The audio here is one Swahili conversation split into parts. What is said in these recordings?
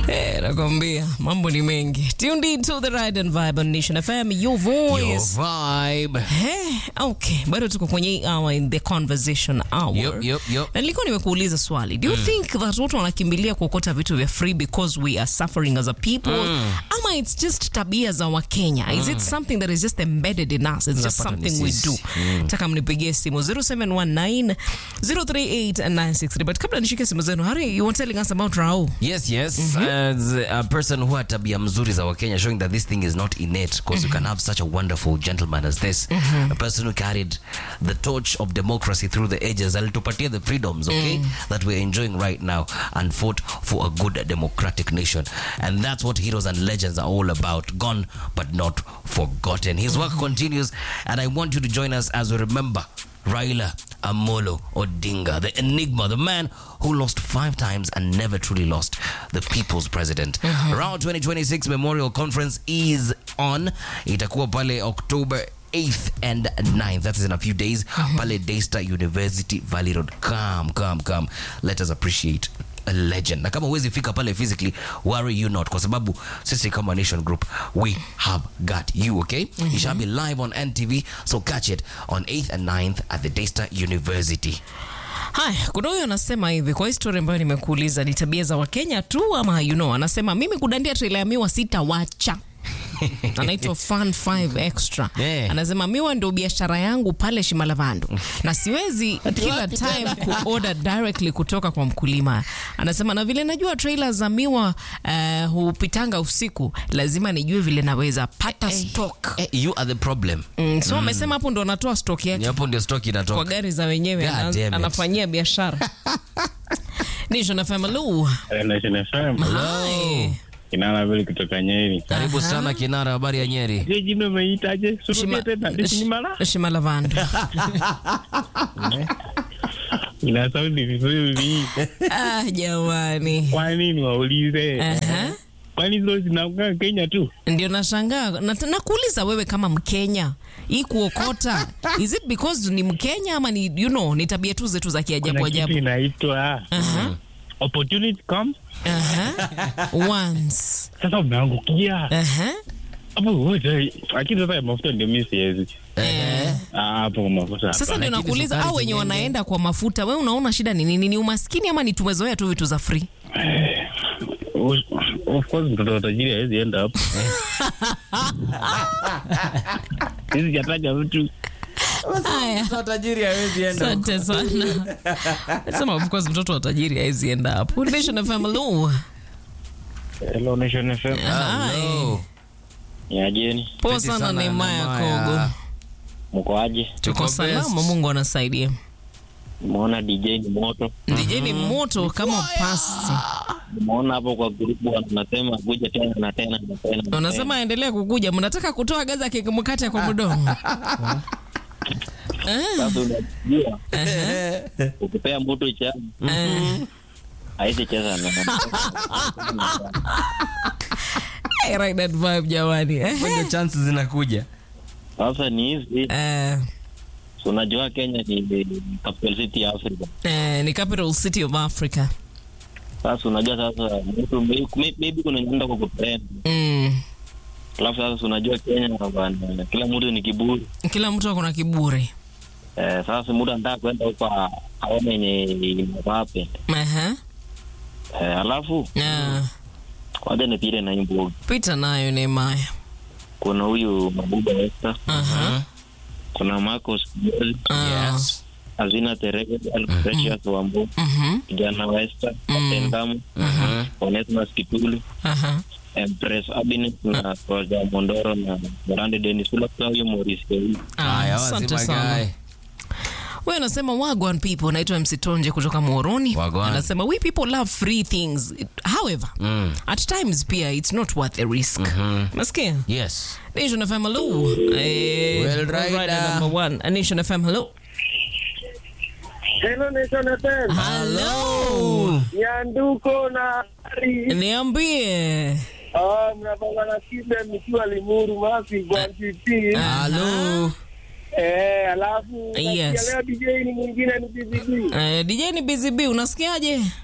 Eh, nakwambia mambo ni mengi. Tuned in to the Ride and Vibe on Nation FM, your Your voice. vibe. Eh, okay, bado tuko kwenye hii hour in the conversation hour. Yup, yup, yup. Na nilikuwa nimekuuliza swali. Do you think that watu wanakimbilia kuokota vitu vya free because we are suffering as a people? Ama it's just tabia za Wakenya? Is it something that is just embedded in us? It's just Unapata ni something we do. sisi. Taka mnipigie simu 0719 038 963. But kabla nishike simu zenu, Hari, you were telling us about Raul. Yes, yes. As a person who had tabia mzuri za Wakenya showing that this thing is not innate because you can have such a wonderful gentleman as this. A person who carried the torch of democracy through the ages. Alitupatia the freedoms, okay, that we're enjoying right now and fought for a good democratic nation. And that's what heroes and legends are all about. Gone but not forgotten. His work continues and I want you to join us as we remember Raila Amolo Odinga, the enigma, the man who lost five times and never truly lost, the people's president. Around 2026 Memorial Conference is on. Itakuwa pale October 8th and 9th. That is in a few days. Pale Daystar University Valley Road. Come, come, come. Let us appreciate a legend na kama huwezi fika pale physically worry you not kwa sababu sisi kama nation group we have got you okay it shall be live on ntv so catch it on 8th and 9th at the daystar university Haya, kuna huyo anasema hivi kwa histori ambayo nimekuuliza ni tabia za Wakenya tu ama you know, anasema mimi kudandia trailer ya miwa sitawacha. anaitwa Fun 5 Extra. Yeah. Anasema miwa ndio biashara yangu pale Shimalavandu na siwezi kila time kuorder directly kutoka kwa mkulima. Anasema na vile najua trailer za miwa uh, hupitanga usiku, lazima nijue vile naweza pata stock. eh, you are the problem Mm, so amesema hapo ndo anatoa stock yake Ni hapo ndio stock kwa inatoka gari za wenyewe God ana- damn it. anafanyia biashara Nation FM Lu. Nation FM. Hi. Kinana vile kutoka Nyeri. karibu sana kinara habari ya nyeri Je, jina umeitaje? Surudie tena. Ni Shimala? Shimalavandu. Ina sauti vizuri. ah, jamani. Kwa nini waulize? Aha. Kwani hizo zinakaa Kenya tu? Ndio nashangaa na, nakuuliza wewe kama Mkenya hii kuokota is it because ni Mkenya ama ni you know ni tabia tu zetu za kiajabu Kuna kitu ajabu? inaitwa Aha. opportunity comes. Aha. Once. Sasa umeangukia. Aha. Hapo wote. Lakini sasa ya mafuta ndio mimi siwezi. Eh, Ah, hapo mafuta. Sasa hapana. ndio Lakini nakuuliza sukari au wenye zingine- wanaenda kwa mafuta, wewe unaona shida ni nini? Ni umaskini ama ni tumezoea tu vitu za free? Of course mtoto wa tajiri hawezi enda hapo. Hizi jataja mtu. Haya. tajiri hawezi enda Asante sana. Nasema of course mtoto wa tajiri hawezi enda hapo. Nation FM Lu. Hello Nation FM. Hello. Ni ajeni. Poa Piti sana sana, Neymaya Neymaya. Kogo. Mko aje? Tuko Tuko salama, best. Mungu anasaidia. Umeona DJ ni moto. DJ ni moto kama pasi. Umeona hapo kwa grupu wanasema kuja tena na tena na tena. na Unasema aendelee kukuja, mnataka kutoa gaza kikimkate kwa mdomo. tena. Sasa unajua ukipea mtu cha Eh, haizi cheza na I like that vibe jamani. Eh, ndio chances zinakuja sasa ni hizi eh, so unajua Kenya ni ni capital city ya Africa. eh, ni capital city of Africa. Sasa unajua sasa mtu may- may- maybe kuna nyenda kwa kutrend. Mm. Alafu sasa unajua Kenya bana kila mtu ni kiburi. Kila mtu ako na kiburi. Eh, sasa mtu anataka kwenda huko a- aone yenye inawape. Aha. Eh, alafu Ah, kwanza nipite na imbo. pita nayo Neymaya. Kuna huyu Mabuba Esther, Aha. kuna Marcos Joel, Ah. yes Azina Terege, Alprecious Wambu, Mhm. kijana wa Esther, Captain Damu, Onesmus Kitulu, Aha. Empress Abines na Roja Mondoro na Morande Dennis bila kusahau huyo Maurice Kewi. Ah, haya Asante wazima sana. guy Wewe unasema wagwan people, naitwa MC Tonje kutoka Muhoroni. Wagwan. Anasema we people love free things. However, Mm. at times pia it's not worth the risk. Nasikia? yes Nation FM hello. Eh, Well, rider rider. number one. Uh, Nation FM hello. Hello Nation FM. Hello. Nyanduko na Ari. Niambie. Ah, mnapanga na Kibe mkiwa Limuru Masi kwa NTT. halo Eh, alafu Yes. nasikia leo DJ ni mwingine ni BBB. Eh, DJ ni Busy B, unasikiaje?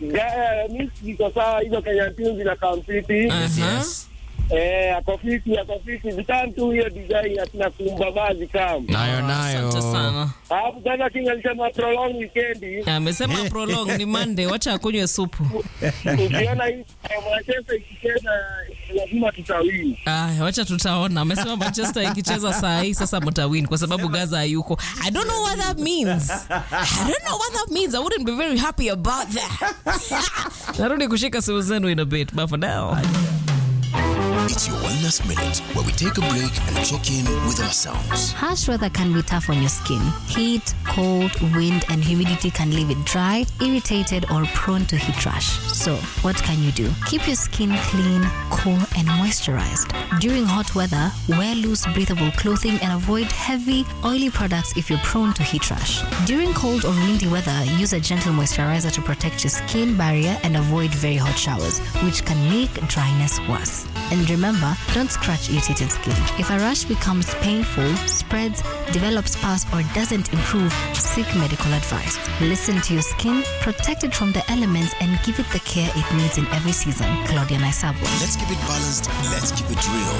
Ga- mi siko sawa hizo Kenya Tunes na kampiti. Aha. Yes. Eh, ako fiti, ako fiti. Vitam tu hiyo design atina kumba mazi kam. Nayo nayo. Asante sana. Alafu sasa King alisema prolong weekend. Amesema prolong ni Monday, wacha akunywe supu. Ukiona hii eh, Manchester ikicheza lazima tutawini. Aya, wacha tutaona. Amesema Manchester ikicheza saa hii sasa mtawin kwa sababu Gaza hayuko. I don't know what that means. I don't know what that means. I wouldn't be very happy about that. Narudi kushika simu zenu in a bit, but for now. It's your Wellness Minute, where we take a break and check in with ourselves. Harsh weather can be tough on your skin. Heat, cold, wind, and humidity can leave it dry, irritated, or prone to heat rash. So, what can you do? Keep your skin clean, cool, and moisturized. During hot weather, wear loose, breathable clothing and avoid heavy, oily products if you're prone to heat rash. During cold or windy weather, use a gentle moisturizer to protect your skin barrier and avoid very hot showers, which can make dryness worse. And remember, don't scratch irritated skin. If a rash becomes painful, spreads, develops pus, or doesn't improve, seek medical advice. Listen to your skin, protect it from the elements, and give it the care it needs in every season. Claudia Naisabo. Let's keep it balanced. Let's keep it real.